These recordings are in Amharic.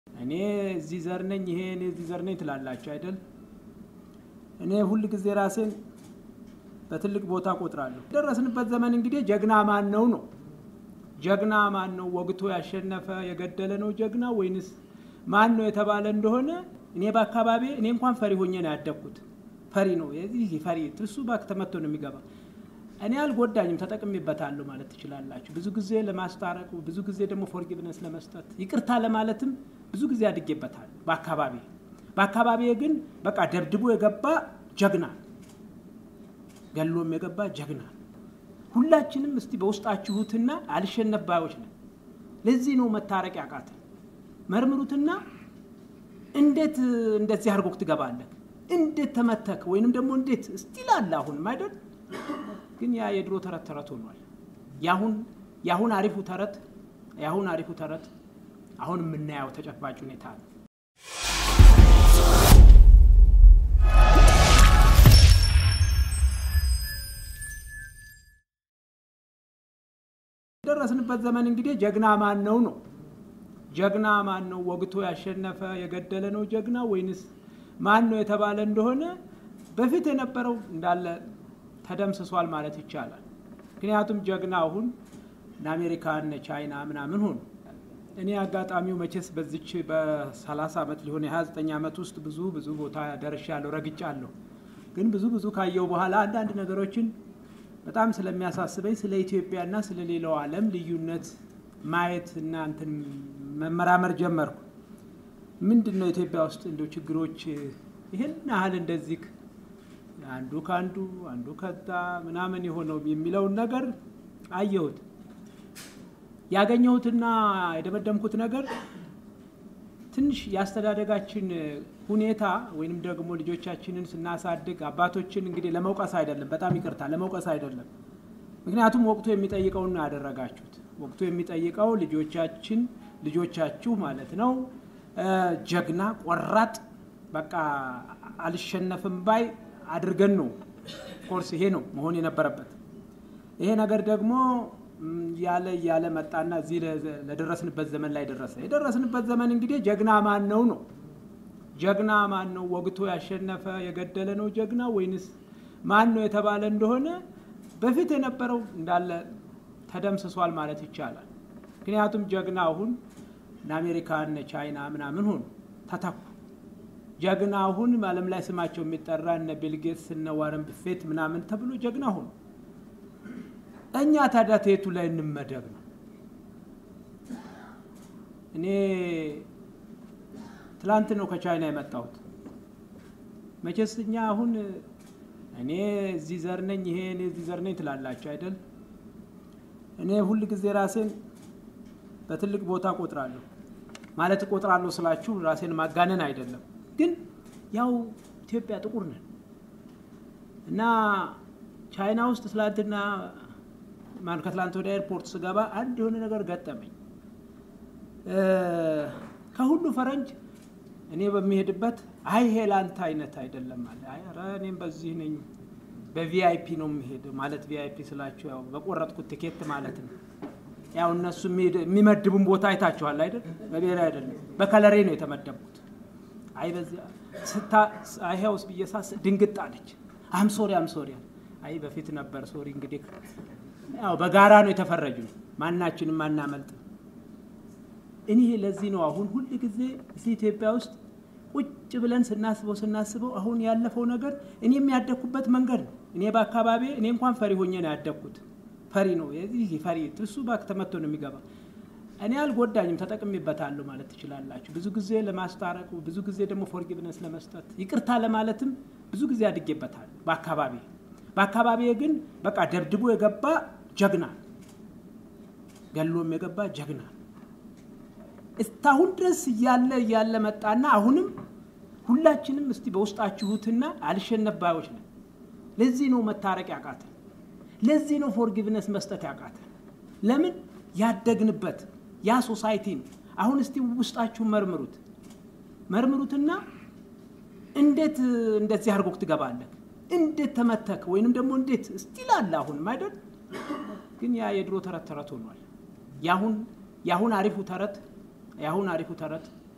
እኔ እዚህ ዘር ነኝ፣ ይሄ እኔ እዚህ ዘር ነኝ ትላላችሁ አይደል? እኔ ሁል ጊዜ ራሴን በትልቅ ቦታ ቆጥራለሁ። የደረስንበት ዘመን እንግዲህ ጀግና ማን ነው ነው ጀግና ማን ነው? ወግቶ ያሸነፈ የገደለ ነው ጀግና ወይንስ ማን ነው የተባለ እንደሆነ እኔ በአካባቢ እኔ እንኳን ፈሪ ሆኜ ነው ያደግኩት። ፈሪ ነው የዚህ ፈሪ እሱ ባክ ተመቶ ነው የሚገባ። እኔ አልጎዳኝም፣ ተጠቅሜበታለሁ ማለት ትችላላችሁ። ብዙ ጊዜ ለማስታረቅ፣ ብዙ ጊዜ ደግሞ ፎርጊቭነስ ለመስጠት ይቅርታ ለማለትም ብዙ ጊዜ አድጌበታለሁ በአካባቢ በአካባቢ ግን በቃ ደብድቦ የገባ ጀግና ገሎም የገባ ጀግና ሁላችንም እስቲ በውስጣችሁትና አልሸነፍ ባዮች ነን። ለዚህ ነው መታረቅ ያቃተን። መርምሩትና እንዴት እንደዚህ አድርጎክ ትገባለህ? እንዴት ተመተክ? ወይንም ደግሞ እንዴት እስቲል አለ አሁንም አይደል? ግን ያ የድሮ ተረት ተረት ሆኗል። ያሁን ያሁን አሪፉ ተረት ያሁን አሪፉ ተረት አሁን የምናየው ተጨባጭ ሁኔታ ነው። የደረስንበት ዘመን እንግዲህ ጀግና ማን ነው ነው ጀግና ማን ነው? ወግቶ ያሸነፈ የገደለ ነው ጀግና ወይንስ ማን ነው የተባለ እንደሆነ በፊት የነበረው እንዳለ ተደምስሷል ማለት ይቻላል። ምክንያቱም ጀግና አሁን እነ አሜሪካ እነ ቻይና ምናምን ሆኑ። እኔ አጋጣሚው መቼስ በዚች በ30 ዓመት ሊሆን የ29 ዓመት ውስጥ ብዙ ብዙ ቦታ ደርሻለሁ፣ ረግጫለሁ። ግን ብዙ ብዙ ካየው በኋላ አንዳንድ ነገሮችን በጣም ስለሚያሳስበኝ ስለ ኢትዮጵያና ስለ ሌላው ዓለም ልዩነት ማየት እና እንትን መመራመር ጀመርኩ። ምንድን ነው ኢትዮጵያ ውስጥ እንደው ችግሮች ይህን ያህል እንደዚህ አንዱ ከአንዱ አንዱ ከዛ ምናምን የሆነው የሚለውን ነገር አየሁት። ያገኘሁትና የደመደምኩት ነገር ትንሽ የአስተዳደጋችን ሁኔታ ወይንም ደግሞ ልጆቻችንን ስናሳድግ አባቶችን እንግዲህ ለመውቀስ አይደለም፣ በጣም ይቅርታ ለመውቀስ አይደለም። ምክንያቱም ወቅቱ የሚጠይቀውን ነው ያደረጋችሁት። ወቅቱ የሚጠይቀው ልጆቻችን ልጆቻችሁ ማለት ነው ጀግና ቆራጥ፣ በቃ አልሸነፍም ባይ አድርገን ነው። ኮርስ ይሄ ነው መሆን የነበረበት። ይሄ ነገር ደግሞ ያለ ያለ መጣና እዚህ ለደረስንበት ዘመን ላይ ደረሰ። የደረስንበት ዘመን እንግዲህ ጀግና ማን ነው ነው ጀግና ማን ነው? ወግቶ ያሸነፈ የገደለ ነው ጀግና ወይንስ ማን ነው የተባለ እንደሆነ በፊት የነበረው እንዳለ ተደምስሷል ማለት ይቻላል። ምክንያቱም ጀግና አሁን እነ አሜሪካ እነ ቻይና ምናምን ሆኑ ተተኩ። ጀግና አሁን ዓለም ላይ ስማቸው የሚጠራ እነ ቢልጌትስ እነ ዋረን ብፌት ምናምን ተብሎ ጀግና ሆኑ። እኛ ታዲያ ተየቱ ላይ እንመደብ ነው? እኔ ትላንት ነው ከቻይና የመጣሁት። መቼስ እኛ አሁን እኔ እዚህ ዘር ነኝ፣ ይሄ እኔ እዚህ ዘር ነኝ ትላላችሁ አይደል? እኔ ሁል ጊዜ ራሴን በትልቅ ቦታ ቆጥራለሁ። ማለት ቆጥራለሁ ስላችሁ ራሴን ማጋነን አይደለም፣ ግን ያው ኢትዮጵያ ጥቁር ነን እና ቻይና ውስጥ ትላንትና ማን ከትላንት ወደ ኤርፖርት ስገባ አንድ የሆነ ነገር ገጠመኝ። ከሁሉ ፈረንጅ እኔ በሚሄድበት አይ ይሄ ለአንተ አይነት አይደለም አለ። አይ ኧረ እኔም በዚህ ነኝ በቪአይፒ ነው የሚሄድ ማለት ቪአይፒ ስላችሁ ያው በቆረጥኩት ቲኬት ማለት ነው። ያው እነሱ የሚመድቡን ቦታ አይታችኋል አይደል? በብሔራዊ አይደለም በከለሬ ነው የተመደብኩት። አይ በዚያ ስታ አይሄውስ ብዬ ሳስ ድንግጥ አለች። አምሶሪ አምሶሪ አይ በፊት ነበር ሶሪ እንግዲህ ያው በጋራ ነው የተፈረጁ ማናችንም አናመልጥ። እኔ ለዚህ ነው አሁን ሁል ጊዜ እዚህ ኢትዮጵያ ውስጥ ቁጭ ብለን ስናስበው ስናስበው አሁን ያለፈው ነገር እኔ የሚያደግኩበት መንገድ ነው። እኔ በአካባቢ እኔ እንኳን ፈሪ ሆኜ ነው ያደግኩት። ፈሪ ነው የዚህ ፈሪ እሱ ባክ ተመቶ ነው የሚገባ። እኔ አልጎዳኝም፣ ተጠቅሜበታለሁ ማለት ትችላላችሁ። ብዙ ጊዜ ለማስታረቅ፣ ብዙ ጊዜ ደግሞ ፎርጊቭነስ ለመስጠት ይቅርታ ለማለትም ብዙ ጊዜ አድጌበታለሁ በአካባቢ በአካባቢ ግን በቃ ደብድቦ የገባ ጀግና ገሎም የገባ ጀግና እስካሁን ድረስ እያለ እያለ መጣና አሁንም ሁላችንም እስቲ በውስጣችሁትና አልሸነፍ ባዮች ነን። ለዚህ ነው መታረቅ ያቃተን። ለዚህ ነው ፎርጊቭነስ መስጠት ያቃተን። ለምን ያደግንበት ያ ሶሳይቲ ነው። አሁን እስቲ ውስጣችሁን መርምሩት መርምሩትና እንዴት እንደዚህ አድርጎክ ትገባለህ? እንዴት ተመተክ? ወይንም ደግሞ እንዴት እስቲል አለ አሁንም አይደል? ግን ያ የድሮ ተረት ተረት ሆኗል። ያሁን ያሁን አሪፉ ተረት ያሁን አሪፉ ተረት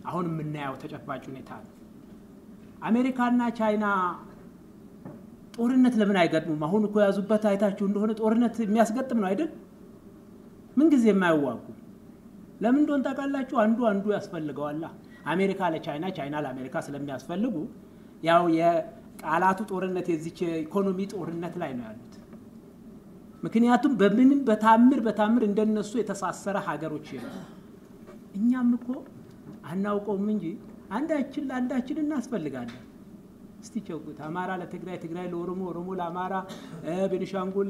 አሁን የምናየው ተጨባጭ ሁኔታ ነው። አሜሪካና ቻይና ጦርነት ለምን አይገጥሙም? አሁን እኮ የያዙበት አይታችሁ እንደሆነ ጦርነት የሚያስገጥም ነው አይደል? ምንጊዜ የማይዋጉ ለምን እንደሆን ታውቃላችሁ? አንዱ አንዱ ያስፈልገዋላ። አሜሪካ ለቻይና ቻይና ለአሜሪካ ስለሚያስፈልጉ ያው የቃላቱ ጦርነት የዚች ኢኮኖሚ ጦርነት ላይ ነው ያሉት። ምክንያቱም በምንም በታምር በታምር እንደነሱ የተሳሰረ ሀገሮች የሉ። እኛም እኮ አናውቀውም እንጂ አንዳችን ለአንዳችን እናስፈልጋለን። እስቲ ቸውት አማራ ለትግራይ፣ ትግራይ ለኦሮሞ፣ ኦሮሞ ለአማራ፣ ቤኒሻንጉል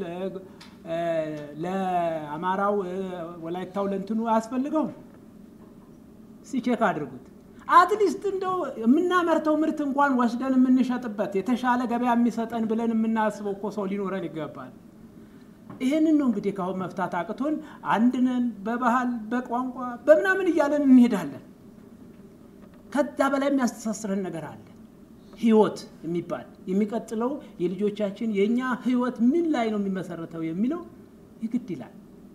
ለአማራው፣ ወላይታው ለእንትኑ አያስፈልገውም። እስቲ ቼክ አድርጉት። አትሊስት እንደው የምናመርተው ምርት እንኳን ወስደን የምንሸጥበት የተሻለ ገበያ የሚሰጠን ብለን የምናስበው እኮ ሰው ሊኖረን ይገባል። ይህንን ነው እንግዲህ ካሁን መፍታት አቅቶን አንድነን በባህል በቋንቋ በምናምን እያለን እንሄዳለን። ከዛ በላይ የሚያስተሳስረን ነገር አለ። ህይወት የሚባል የሚቀጥለው የልጆቻችን የእኛ ህይወት ምን ላይ ነው የሚመሰረተው የሚለው ይግድ ይላል።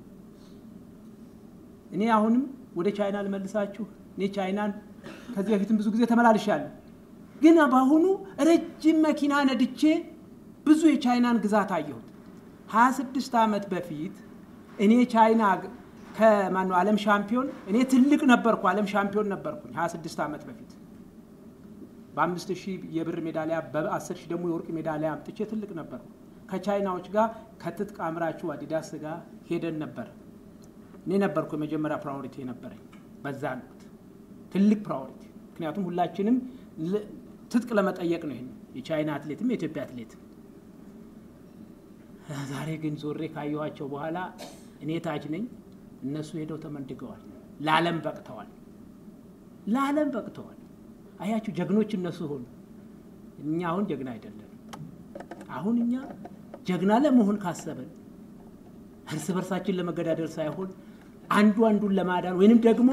እኔ አሁንም ወደ ቻይና ልመልሳችሁ። እኔ ቻይናን ከዚህ በፊትም ብዙ ጊዜ ተመላልሻለሁ። ግን በአሁኑ ረጅም መኪና ነድቼ ብዙ የቻይናን ግዛት አየሁት። 26 ዓመት በፊት እኔ ቻይና ከማነው ዓለም ሻምፒዮን እኔ ትልቅ ነበርኩ፣ ዓለም ሻምፒዮን ነበርኩኝ 26 ዓመት በፊት በአምስት ሺህ የብር ሜዳሊያ በአስር ሺህ ደግሞ የወርቅ ሜዳሊያ አምጥቼ ትልቅ ነበርኩ። ከቻይናዎች ጋር ከትጥቅ አምራቹ አዲዳስ ጋር ሄደን ነበር። እኔ ነበርኩ የመጀመሪያ ፕራዮሪቲ የነበረኝ በዛን ወቅት ትልቅ ፕራዮሪቲ። ምክንያቱም ሁላችንም ትጥቅ ለመጠየቅ ነው። ይሄን የቻይና አትሌትም የኢትዮጵያ አትሌትም ዛሬ ግን ዞሬ ካየኋቸው በኋላ እኔ ታች ነኝ፣ እነሱ ሄደው ተመንድገዋል። ለዓለም በቅተዋል። ለዓለም በቅተዋል። አያችሁ ጀግኖች እነሱ ሆኑ። እኛ አሁን ጀግና አይደለም። አሁን እኛ ጀግና ለመሆን ካሰብን እርስ በርሳችን ለመገዳደር ሳይሆን አንዱ አንዱን ለማዳን ወይንም ደግሞ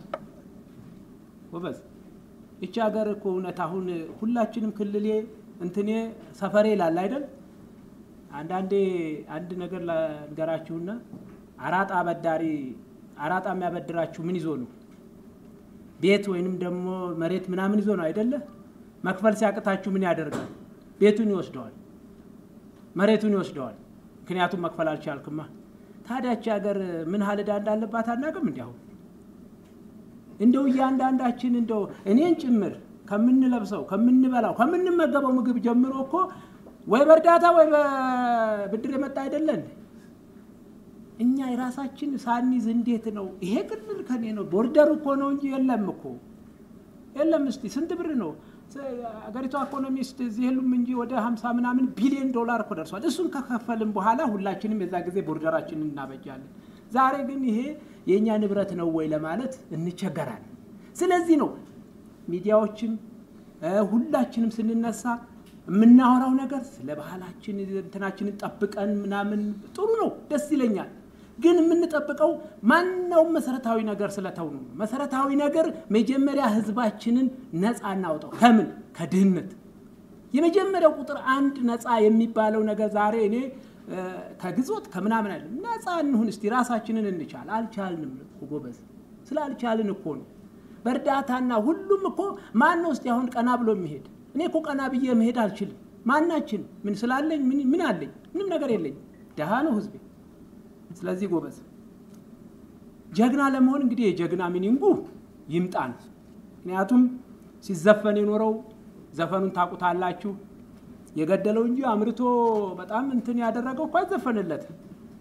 ወበዝ ይቺ ሀገር እኮ እውነት አሁን ሁላችንም ክልሌ እንትኔ ሰፈሬ ይላል አይደል? አንዳንዴ አንድ ነገር ልንገራችሁና አራጣ አበዳሪ አራጣ የሚያበድራችሁ ምን ይዞ ነው? ቤት ወይንም ደግሞ መሬት ምናምን ይዞ ነው አይደለ? መክፈል ሲያቅታችሁ ምን ያደርጋል? ቤቱን ይወስደዋል፣ መሬቱን ይወስደዋል። ምክንያቱም መክፈል አልቻልክማ። ታዲያች ሀገር ምን ሀል ዕዳ እንዳለባት አናውቅም? እንዲያው እንደው እያንዳንዳችን እንደው እኔን ጭምር ከምንለብሰው ከምንበላው ከምንመገበው ምግብ ጀምሮ እኮ ወይ በእርዳታ ወይ በብድር የመጣ አይደለን። እኛ የራሳችን ሳኒዝ እንዴት ነው ይሄ ክልል ከኔ ነው ቦርደር እኮ ነው እንጂ የለም እኮ የለም። እስቲ ስንት ብር ነው አገሪቷ ኢኮኖሚስት እዚህ የሉም እንጂ ወደ ሀምሳ ምናምን ቢሊዮን ዶላር እኮ ደርሷል። እሱን ከከፈልም በኋላ ሁላችንም የዛ ጊዜ ቦርደራችንን እናበጃለን። ዛሬ ግን ይሄ የእኛ ንብረት ነው ወይ ለማለት እንቸገራለን። ስለዚህ ነው ሚዲያዎችም ሁላችንም ስንነሳ የምናወራው ነገር ስለ ባህላችን እንትናችንን ጠብቀን ምናምን ጥሩ ነው፣ ደስ ይለኛል። ግን የምንጠብቀው ማናውም መሰረታዊ ነገር ስለተው ነው። መሰረታዊ ነገር መጀመሪያ ህዝባችንን ነፃ እናውጣው። ከምን ከድህነት የመጀመሪያው ቁጥር አንድ ነፃ የሚባለው ነገር ዛሬ እኔ ከግዞት ከምናምን አይደለም። ነፃ እንሁን እስቲ፣ ራሳችንን እንቻል። አልቻልንም እኮ ጎበዝ፣ ስላልቻልን እኮ ነው። በእርዳታና ሁሉም እኮ ማን ነው እስቲ አሁን ቀና ብሎ የሚሄድ እኔ እኮ ቀና ብዬ መሄድ አልችልም። ማናችን ምን ስላለኝ ምን አለኝ? ምንም ነገር የለኝ። ደሃ ነው ህዝቤ። ስለዚህ ጎበዝ ጀግና ለመሆን እንግዲህ የጀግና ሚኒንጉ ይምጣን። ምክንያቱም ሲዘፈን የኖረው ዘፈኑን ታውቁታላችሁ። የገደለው እንጂ አምርቶ በጣም እንትን ያደረገው እኮ አይዘፈንለትም።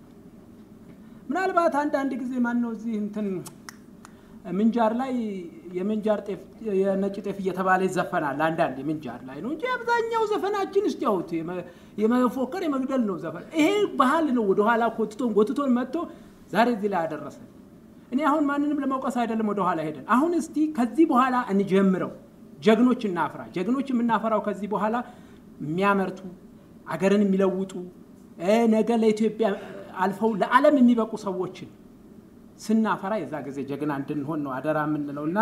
ምናልባት አንዳንድ ጊዜ ማን ነው እዚህ እንትን ምንጃር ላይ የምንጃር ጤፍ የነጭ ጤፍ እየተባለ ይዘፈናል። አንዳንድ የምንጃር ላይ ነው እንጂ አብዛኛው ዘፈናችን እስቲ ያውት የመፎከር የመግደል ነው ዘፈን። ይሄ ባህል ነው ወደኋላ ኮትቶን ጎትቶን መጥቶ ዛሬ እዚህ ላይ ያደረሰ። እኔ አሁን ማንንም ለመውቀስ አይደለም ወደኋላ ሄደን፣ አሁን እስቲ ከዚህ በኋላ እንጀምረው። ጀግኖች እናፍራ። ጀግኖች የምናፈራው ከዚህ በኋላ የሚያመርቱ አገርን የሚለውጡ ነገ ለኢትዮጵያ አልፈው ለዓለም የሚበቁ ሰዎችን ስናፈራ የዛ ጊዜ ጀግና እንድንሆን ነው አደራ የምንለው እና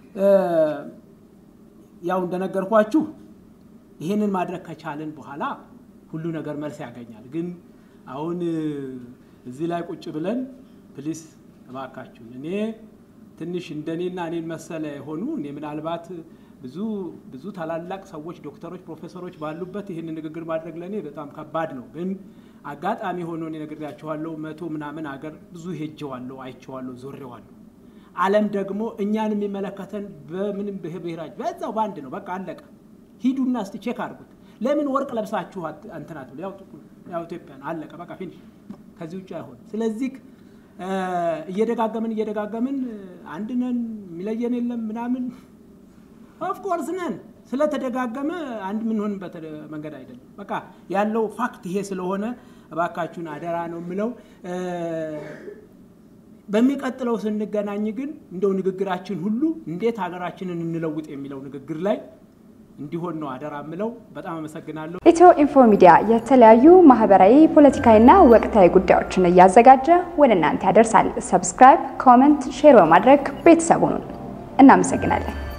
ያው እንደነገርኳችሁ ይሄንን ማድረግ ከቻልን በኋላ ሁሉ ነገር መልስ ያገኛል። ግን አሁን እዚህ ላይ ቁጭ ብለን ፕሊስ እባካችሁን እኔ ትንሽ እንደኔና እኔን መሰለ የሆኑ እኔ ምናልባት ብዙ ብዙ ታላላቅ ሰዎች ዶክተሮች፣ ፕሮፌሰሮች ባሉበት ይህን ንግግር ማድረግ ለእኔ በጣም ከባድ ነው። ግን አጋጣሚ ሆኖ እኔ ነግሬያቸዋለሁ። መቶ ምናምን አገር ብዙ ሄጀዋለሁ፣ አይቼዋለሁ፣ ዞሬዋለሁ። ዓለም ደግሞ እኛን የሚመለከተን በምንም ብሔራጅ በዛው በአንድ ነው። በቃ አለቀ። ሂዱና እስቲ ቼክ አድርጉት። ለምን ወርቅ ለብሳችሁ እንትናት ብሎ ያው ኢትዮጵያን አለቀ። በቃ ፊኒሽ። ከዚህ ውጭ አይሆን። ስለዚህ እየደጋገምን እየደጋገምን አንድ ነን የሚለየን የለም ምናምን ኦፍኮርስ ነን። ስለተደጋገመ አንድ የምንሆንበት መንገድ አይደለም። በቃ ያለው ፋክት ይሄ ስለሆነ እባካችሁን አደራ ነው የምለው። በሚቀጥለው ስንገናኝ ግን እንደው ንግግራችን ሁሉ እንዴት ሀገራችንን እንለውጥ የሚለው ንግግር ላይ እንዲሆን ነው አደራ የምለው። በጣም አመሰግናለሁ። ኢትዮ ኢንፎ ሚዲያ የተለያዩ ማህበራዊ፣ ፖለቲካዊና ወቅታዊ ጉዳዮችን እያዘጋጀ ወደ እናንተ ያደርሳል። ሰብስክራይብ፣ ኮመንት፣ ሼር በማድረግ ቤተሰቡን እናመሰግናለን።